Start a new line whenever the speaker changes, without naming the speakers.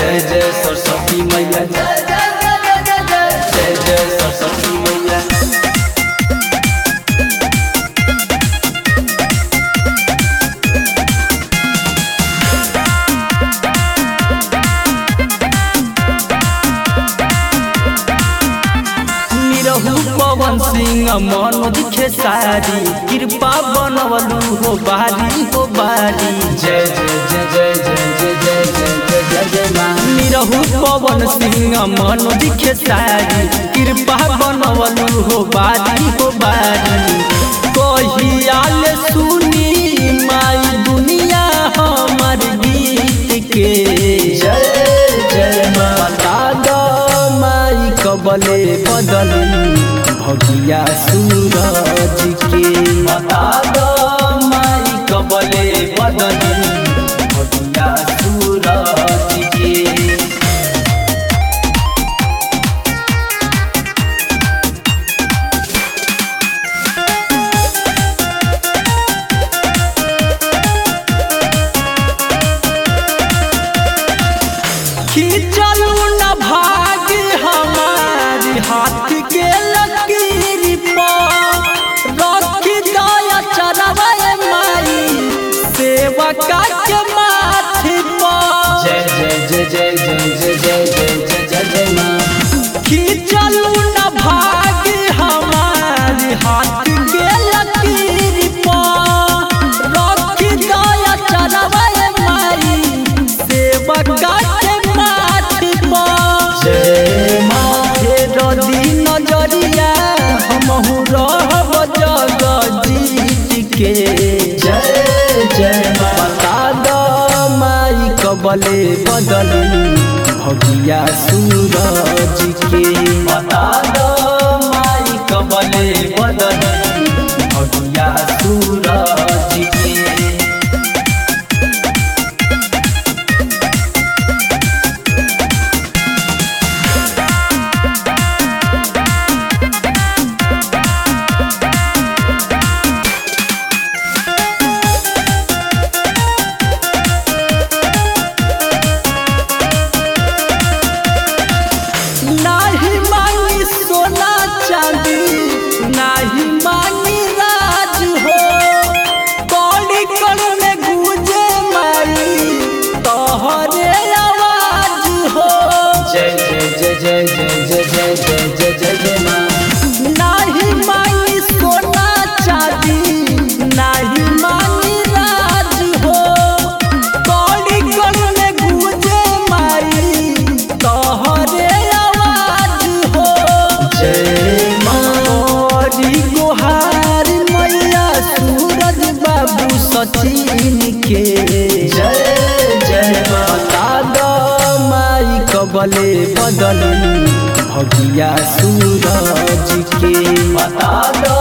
जय जय सरस्वती मैया जय जय जय जय जय जय जय जय सरस्वती मैया निरहु पवन सिंह मनोज खेसारी कृपा बनवलु हो बारी हो बारी जय जय जय जय जय जय जय जय जय जय जय माँ निरहु पवन सिंह मनोज खेसारी कृपा बनवलु हो बारी हो बारी कहियाल सुनी माई दुनिया हमर गीत के जय जय माँ बता दो माई कबले बदली भगिया सूरज के बता दो माई कबले बदली भगिया सूरज के खींचलू न भाग हमारी हाथ के लकीर पर रख दया चरवाए माई सेवका के माथे पर जय जय जय जय जय जय जय जय जय जय माँ खींचलू न भाग हमारी हाथ के लकीर पर रख दया चरवाए माई सेवका के माथे पर जय माथे रदी नजरिया हमहु रहब जग जीत के जय जय माँ बता दो माई कबले बदली भगिया सूरज के बता दो माई कबले बदली भगिया सूरज के नाही मांगी सोना चांदी नाही मांगी राज हो कौड़ी कण में गूंजे मारी तोहरे आवाज हो जय जय जय जय जय जय जय जय जय जय जय माँ नाही मांगी सोना चांदी नाही मांगी राज हो कौड़ी कण में गूंजे मारी तोहरे आवाज हो जय मारी गोहार मैया सूरज बाबू सचिन के जय जय बता दो माई कबले बदली भगिया सूरज के बता दो